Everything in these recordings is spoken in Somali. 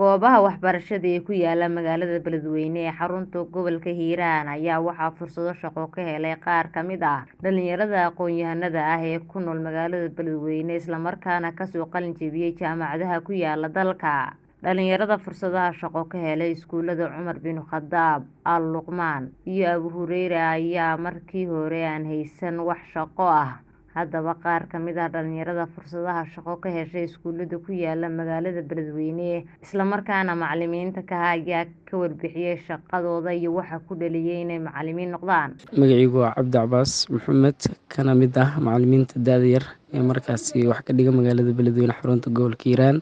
Goobaha waxbarashada ee ku yaala magaalada Beledweyne ee xarunta gobolka Hiiraan ayaa waxaa fursado shaqo ka helay qaar ka mid ah dhalinyarada aqoon-yahanada ah ee ku nool magaalada Beledweyne isla markaana ka soo qalin jebiyay jaamacadaha ku yaala dalka. Dhalinyarada fursadaha shaqo ka helay iskuulada Cumar bin Khadaab, Al Luqmaan iyo Abu Hureyre ayaa markii hore aan haysan wax shaqo ah. Haddaba qaar ka mid ah dhalinyarada fursadaha shaqo ka heshay iskuulada ku yaala magaalada Beledweyne isla markaana macalimiinta ka ah ayaa ka warbixiyay shaqadooda iyo waxa ku dhaliyay inay macalimiin noqdaan. Magacaygu waa Cabdi Cabaas Maxamed kana mid ah macalimiinta da'da yar ee markaasi wax ka dhiga magaalada Beledweyne xarunta gobolka Hiiraan.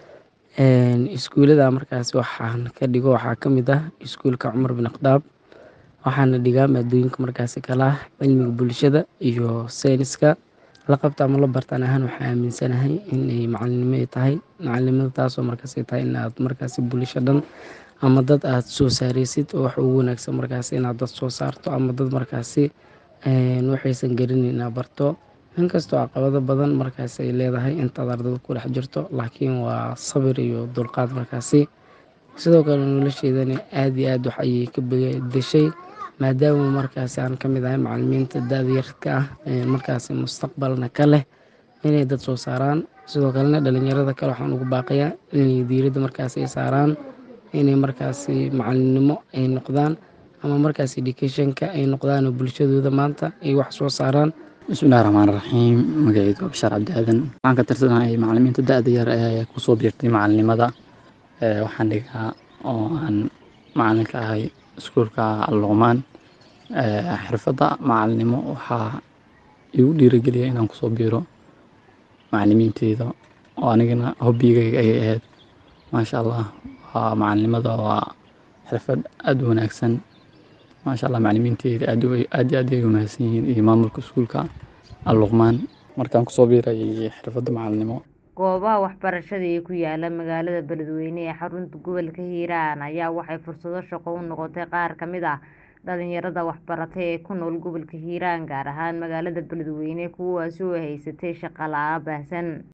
Iskuulada markaasi waxaan ka dhigo waxaa ka mid ah iskuulka Cumar bin Khadaab waxaana dhigaa maadooyinka markaasi kala ah cilmiga bulshada iyo sayniska la qabto ama la bartaan ahaan waxaan aaminsanahay inay macalinimo ay tahay macalinimada taasoo markaasi tahay in aad markaasi bulsho dhan ama dad aad soo saareysid oo wax ugu wanaagsan markaasi inaad dad soo saarto ama dad markaasi waxaysan garaneyn inaad barto inkastoo caqabado badan markaasi ay leedahay intaad ardada ku dhex jirto laakiin waa sabir iyo dulqaad markaasi sidoo kale nolosheydana aad iyo aad wax ayay ka bedeshay maadaama markaasi aan ka mid ahay macalimiinta da'da yarka ah markaasi mustaqbalna ka leh inay dad soo saaraan sidoo kalena dhalinyarada kale waxaan ugu baaqayaa inay diiradda markaasi ay saaraan inay markaasi macalinimo ay noqdaan ama markaasi education-ka ay noqdaan oo bulshadooda maanta ay wax soo saaraan bismillahi raxmaani raxiim magacaygu waa bashaar cabdi aadan waxaan ka tirsanahay macalimiinta da'da yar ee kusoo biirtay macalinimada waxaan dhigaa oo aan macalin ka ahay iskuulka Al Luqmaan xirfadda macalinimo waxaa igu dhiirigeliya inaan kusoo biiro macalimiinteyda oo anigana hobbigayga ayay ahayd maasha allah waa macalinimada waa xirfad aad u wanaagsan maasha allah macalimiinteyda aad iyo aad ayay u mahadsan yihiin iyo maamulka iskuulka Al Luqmaan markaan kusoo biirayay xirfadda macalinimo Goobaha waxbarashada ee ku yaala magaalada Beledweyne ee xarunta gobolka Hiiraan ayaa waxay fursado shaqo u noqotay qaar ka mid ah dhalinyarada waxbaratay ee ku nool gobolka Hiiraan gaar ahaan magaalada Beledweyne kuwaasi oo haysatay shaqo la'aan baahsan.